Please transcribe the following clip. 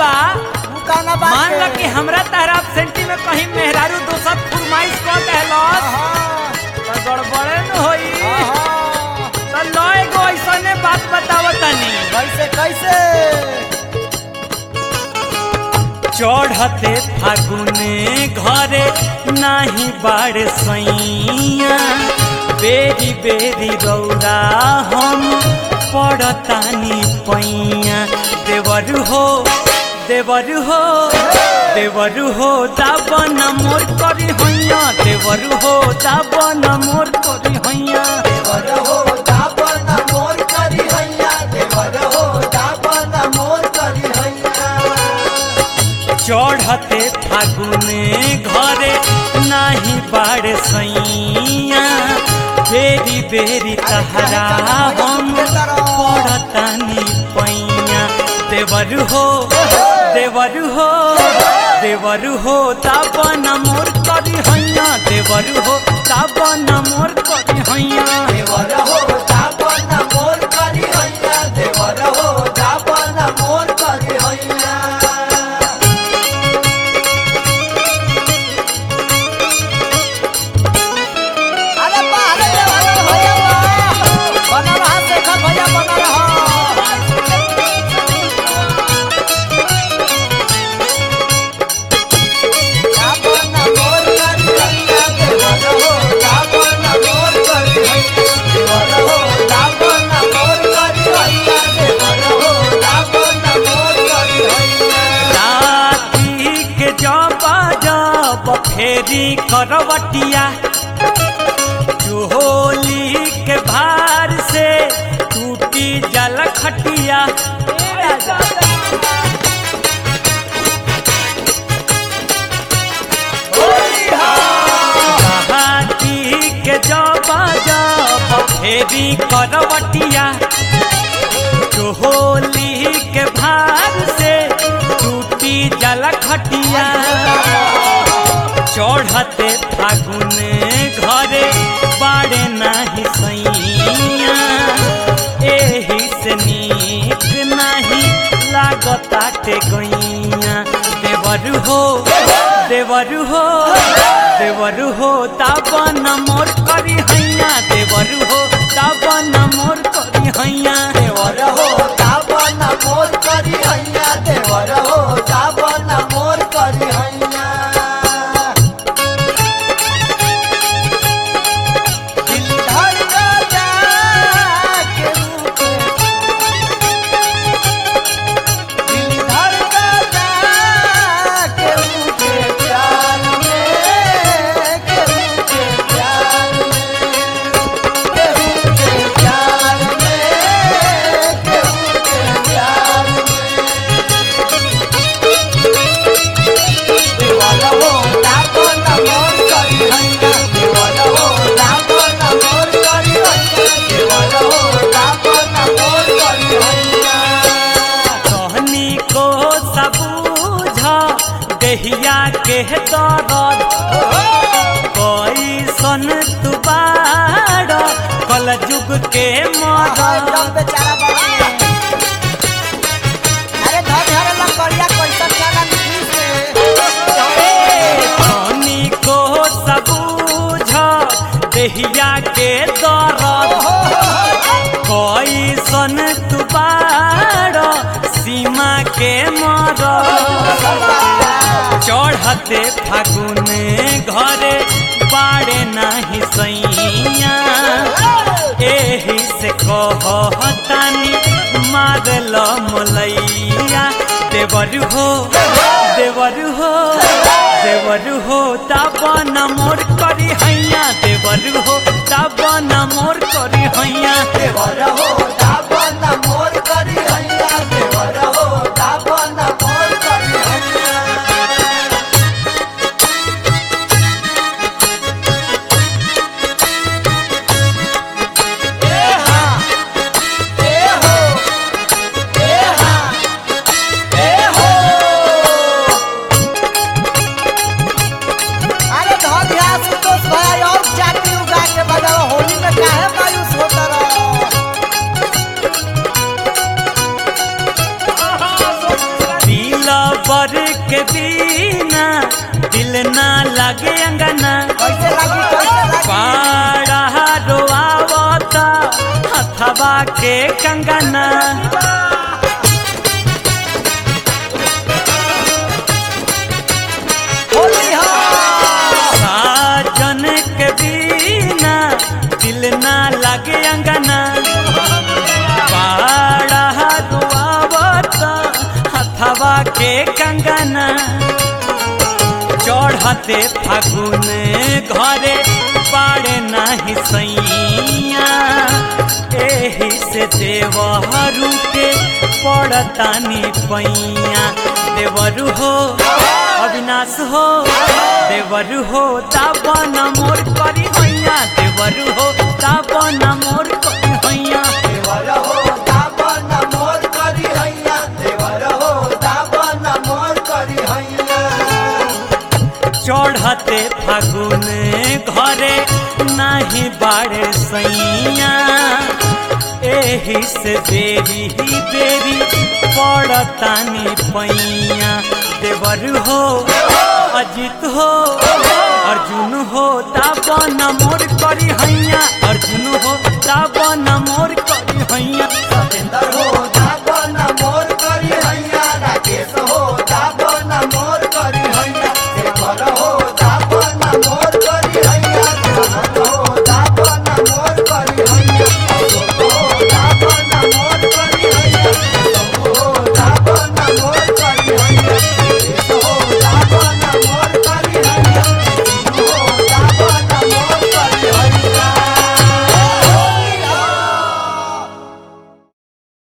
बा तू कहना बात मान ला के? कि हमरा तारा सेंटी में कहीं मेहरारू दोसर फरमाइश कर देहलस हाँ, तो गड़बड़े न होई हाँ। तो लो एगो ऐसने बात बतावत तनी कैसे कैसे चढ़ते फागुने घरे नाही बाड़ सैया बेरी बेरी रौरा हम पड़तानी पैया देवर हो देवर हो देवर हो दाबन मोर करी हैया देवर हो दाबन मोर करी हैया देवर हो दापन मोर करी हैया देवर हो दापन मोर करी हैया चढ़ते फागुने घरे नाही बाड़ सैया बेरी बेरी तहरा हम पड़तानी पैया देवर हो देवर हो देवर हो ताबन मोर करी हैया देवर हो ताबन मोर करी हैया देवर हो दापन मोर करी हैया देवर हो दापन मोर करी हैया अरे बा अरे देवर भैया बा बना रहा शेखर भैया बना रहा दापन मोर करी हैया देवर हो दापन मोर करी हैया देवर हो दापन मोर करी हैया देवर हो दापन मोर करी हैया राती के जब जब फेरी करवटिया चोली के भार से टूटी जल खटिया राती के जब जब फेरी करवटिया चोली के भार से टूटी जल खटिया चढ़ते फागुने घरे बाड़े नाही सैया एही से नीक नाही लागताटे गैया देवर हो देवर हो देवर हो ताबन मोर करी हैया देवर हो ताबन मोर करी हैया देवर हो दापन मोर करी हैया देवर हो दापन मोर करी हैया दिल धड़कता के रूप दिल धड़कता के रूप प्यार में के रूप प्यार में केहू के प्यार में केहू के प्यार में देवर हो दापन मोर करी हैया देवर हो दापन मोर करी हैया देवर हो दापन मोर करी हैया कहनी को सबूझ देहिया के दर्द कैसन तू बाड़ कल जुग के मरद बेचारा बड़ा अरे धर धर लकड़िया कैसन जाना कहनी को सबूझ देहिया के दर्द कैसन तू बाड़ सीमा के मरद चढ़ते फागुने घरे बाड़े नाही सैया एही से कहतानी मारल मलैया देवर हो देवर हो देवर हो ताबन मोर करी हैया देवर हो ताबन मोर करी हैया देवर हो दापन मोर करी हैया देवर हो दापन मोर करी हैया ए हा ए हो ए हा ए हो अरे धर ध्यान संतोष भाई और जाति उगा के बजाओ होली में काहे मायूस होता रहो के बिना दिल ना लगे अंगना कैसे लागी कैसे लागी पाड़ा रोआवता हथवा के कंगना होली हो साजन के बिना दिल ना लगे अंगना पाड़ा रोआवता हथवा के कंगना चढ़ते फागुन घरे पाड़े नाही सैया एही से देवहरू के पड़तानी पैया देवरु हो अविनाश हो देवरु हो दावन मोर करी हैया देवरु हो दावन मोर करी हैया देवर हो दाबन मोर करी हैया देवर हो दाबन मोर करी हैया चढ़ते फागुन घरे नाही बाड़े सैया एही से बेरी ही बेरी पड़तानी पैया देवर हो अजित हो अर्जुन हो दावन मोर करी हैया अर्जुन हो दावन मोर करी हैया